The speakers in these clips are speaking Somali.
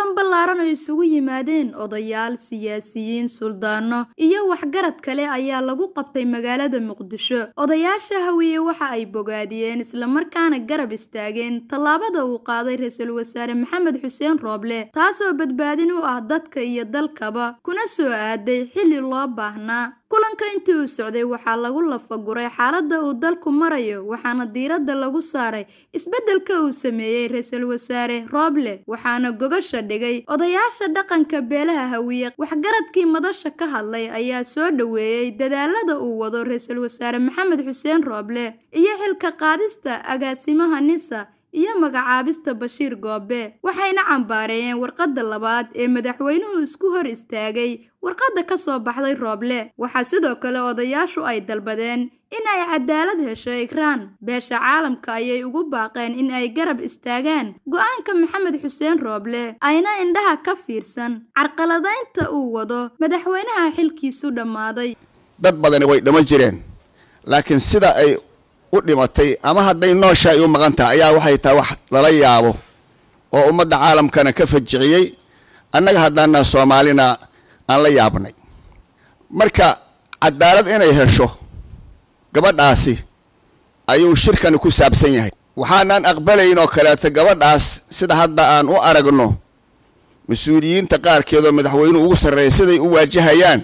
kulan ballaaran oo isugu yimaadeen odayaal siyaasiyiin suldaano iyo waxgarad kale ayaa lagu qabtay magaalada muqdisho odayaasha hawiye waxa ay bogaadiyeen islamarkaana garab istaageen tallaabada uu qaaday ra-iisul wasaare maxamed xuseen rooble taasoo badbaadin u ah dadka iyo dalkaba kuna soo aaday xilli loo baahnaa kulanka intii uu socday waxaa lagu lafaguray xaaladda uu dalku marayo waxaana diiradda lagu saaray isbeddelka uu sameeyey ra-iisul wasaare rooble waxaana gogasha dhigay odayaasha dhaqanka beelaha hawiye waxgaradkii madasha ka hadlay ayaa soo dhoweeyey dadaalada uu wado ra-iisul wasaare maxamed xuseen rooble iyo xilka qaadista agaasimaha nisa iyo magacaabista bashiir goobe waxayna cambaareeyeen warqadda labaad ee madaxweynuhu isku hor istaagay warqadda ka soo baxday rooble waxaa sidoo kale odayaashu ay dalbadeen in ay cadaalad hesho ikraan beesha caalamka ayay ugu baaqeen in ay garab istaagaan go-aanka maxamed xuseen rooble ayna indhaha ka fiirsan carqaladaynta uu wado madaxweynaha xilkiisu dhammaaday dad badani way dhama jireen laakiin sida ay u dhimatay ama hadday noosha ay u maqan tahay ayaa waxay tahay wax lala yaabo oo ummadda caalamkana ka fajiciyey annaga haddaana soomaalina aan la yaabnay marka cadaalad inay hesho gabadhaasi ayuu shirkani ku saabsan yahay waxaanaan aqbalayn oo kaleeto gabadhaas sida hadda aan u aragno mas-uuliyiinta qaarkeedoo madaxweynuhu ugu sarreeya siday u waajahayaan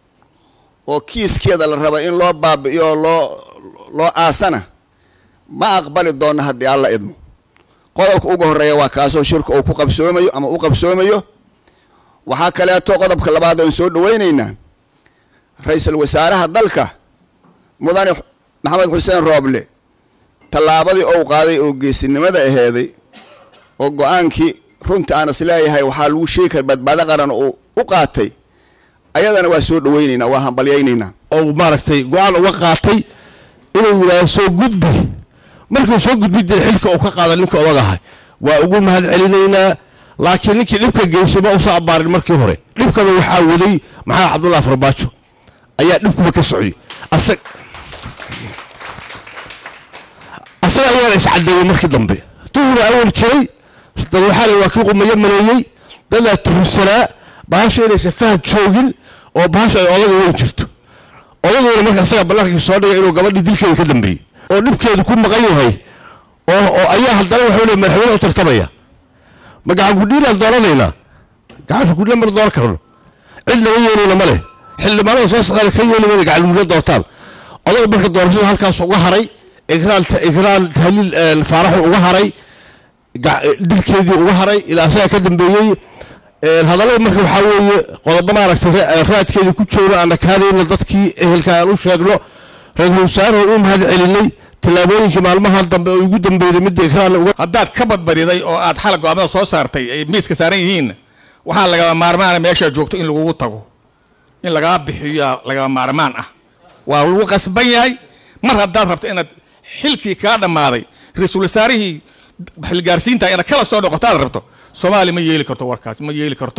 oo kiiskeeda la raba in loo baabi'iyo oo loo loo aasana ma aqbali doonno haddii alla idmo qodobka ugu horreeya waa kaasoo shirku uu ku qabsoomayo ama u qabsoomayo waxaa kaleeto qodobka labaad oon soo dhawaynaynaa ra-iisul wasaaraha dalka mudane maxamed xuseen rooble tallaabadii ou qaaday oo geesinimada aheeday oo go-aankii runta aan is leeyahay waxaa lagu sheegi kara badbaado qaran uu u qaatay ayadana waa soo dhawaynaynaa waa hambalyaynaynaa oo maaragtay go-aan uga qaatay inuu yidhaahdo soo gudbi markuu soo gudbi dee xilka uu ka qaada ninka odagahay waa ugu mahad celinaynaa laakiin ninkii dhibka geysay ma usoo abbaarin markii hore dhibkaba waxaa waday maxamed cabdullahi farbaajo ayaa dhibkuba ka socday asag asaga ayaana iscadeeyey markii dambe duhura awal jiray dad waxaa la waa kii qumayo maleeyey dadaa tuhunsanaa bahashu inaysan fahad joogin oo bahashu ay odaga weyn jirto odaguna marka asaga ballankii soo dhigay inuu gabadhii dilkeeda ka dambeeyey oo dhibkeedu ku maqan yahay oo oo ayaa haddana wuxuu le madaxweyne u tartamaya ma gacan gudhiilaan dooranaynaa gacanka gudhiila mar dooran karno cid laga yeelayna ma leh xildhibaanada soo saqaada ka yeeli mayna gacan gudhiila doortaan odaga marka doorashada halkaas uga haray ikraan ikraan tahliil faaraxu uga haray dilkeedii uga haray ilaa asaga ka dambeeyey hadallada marka waxaa weeye qodobo maaragtay raadkeedii ku jooga aan dhakaanayna dadkii ehelka aan u sheegno ra-iisul wasaaruhu u mahad celinay tallaabooyinkii maalmaha dambe oo ugu dambeeyday midda ikraan uga haddaad ka badbadiday oo aad xala go-aamada soo saartay ay miiska saaran yihiinna waxaa lagama maarmaana meeshaa joogto in lagugu tago in lagaa bixiyaa lagama maarmaan ah waa lagu qasban yahay mar haddaad rabto inaad xilkii kaa dhammaaday ra-iisul wasaarihii xilgaarsiinta inaad kala soo noqoto aad rabto soomaaliya ma yeeli karto warkaas ma yeeli karto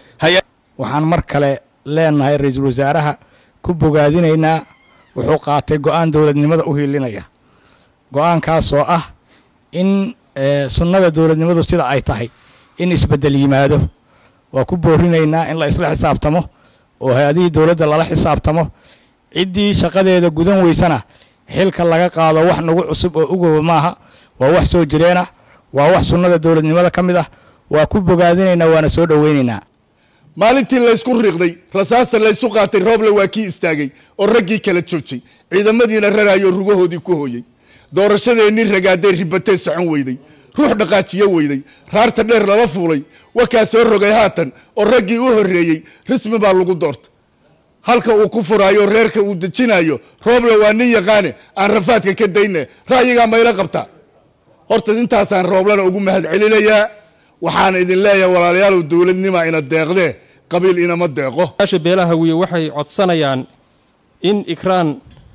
waxaan mar kale leenahay ra-iisul wasaaraha ku bogaadinaynaa wuxuu qaatay go-aan dowladnimada u hiilinaya go-aankaasoo ah in sunnada dowladnimadu sida ay tahay in isbeddel yimaado waa ku boorinaynaa in la isla xisaabtamo oo hay-adihii dowladda lala xisaabtamo ciddii shaqadeeda gudan weysana xilka laga qaado wax nagu cusub oo ugoba maaha waa wax soo jireenah waa wax sunnada dowladnimada ka mid ah waa ku bogaadinaynaa waana soo dhowaynaynaa maalintii laysku riiqday rasaasta laysu qaatay rooble waa kii istaagay oo raggii kala joojay ciidamadiina raraayoo rugahoodii ku hooyey doorashadeennii ragaaday ribatee socon weyday ruux dhaqaajiyo weyday raarta dheer lala fuulay wakaa soo rogay haatan oo raggii u horreeyey rismi baa lagu doorta halka uu ku furaayo reerka uu dejinayo rooble waa nin yaqaane aan rafaadka ka dayne ra'yigaa mayla qabtaa horta intaasaan rooblena ugu mahad celinayaa waxaan idin leeyahay walaalayaalow dowladnima ina deeqdee qabiil inama deeqo yaasha beelaha hawiye waxay codsanayaan in ikraan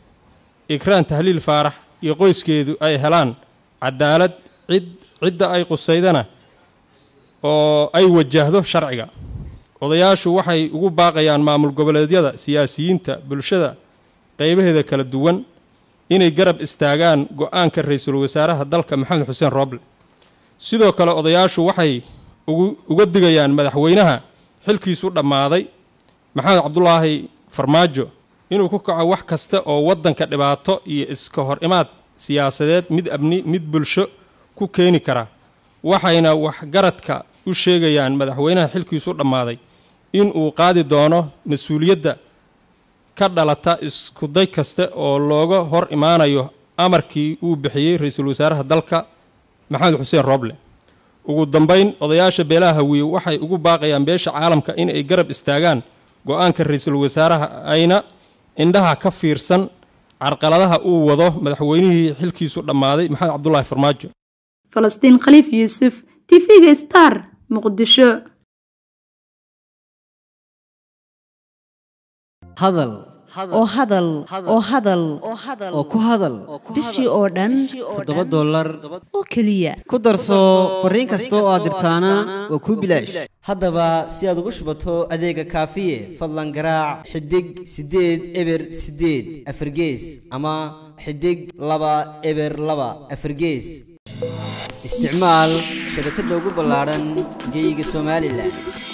ikraan tahliil faarax iyo qoyskeedu ay helaan cadaalad cid cidda ay qusaydana oo ay wajahdo sharciga odayaashu waxay ugu baaqayaan maamul goboleedyada siyaasiyiinta bulshada qaybaheeda kala duwan inay garab istaagaan go-aanka ra-iisul wasaaraha dalka maxamed xuseen rooble sidoo kale odayaashu waxay uga digayaan madaxweynaha xilkiisu dhammaaday maxamed cabdulaahi farmaajo inuu ku kaco wax kasta oo waddanka dhibaato iyo iska hor imaad siyaasadeed mid amni mid bulsho ku keeni kara waxayna waxgaradka u sheegayaan madaxweynaha xilkiisu dhammaaday in uu qaadi doono mas-uuliyadda ka dhalata iskuday kasta oo looga hor imaanayo amarkii uu bixiyey ra-iisul wasaaraha dalka maxamed xuseen rooble ugu dambayn odayaasha beelaha hawiye waxay ugu baaqayaan beesha caalamka in ay garab istaagaan go-aanka ra-iisul wasaaraha ayna indhaha ka fiirsan carqaladaha uu wado madaxweynihii xilkiisu dhammaaday maxamed cabdulaahi farmaajo falastiin khaliif yuusuf tv-ga star muqdisho hadal oo hadal oo hadal oo ku hadal bishii oo dhan toddoba dollar oo keliya ku darso fariin kasta oo aad dirtaana waa kuu bilaash haddaba si aad ugu shubato adeega kaafiye fadlan garaac xidig siddeed eber siddeed afargees ama xidig laba eber laba afargees isticmaal shabakadda ugu ballaadhan geeyiga somalilan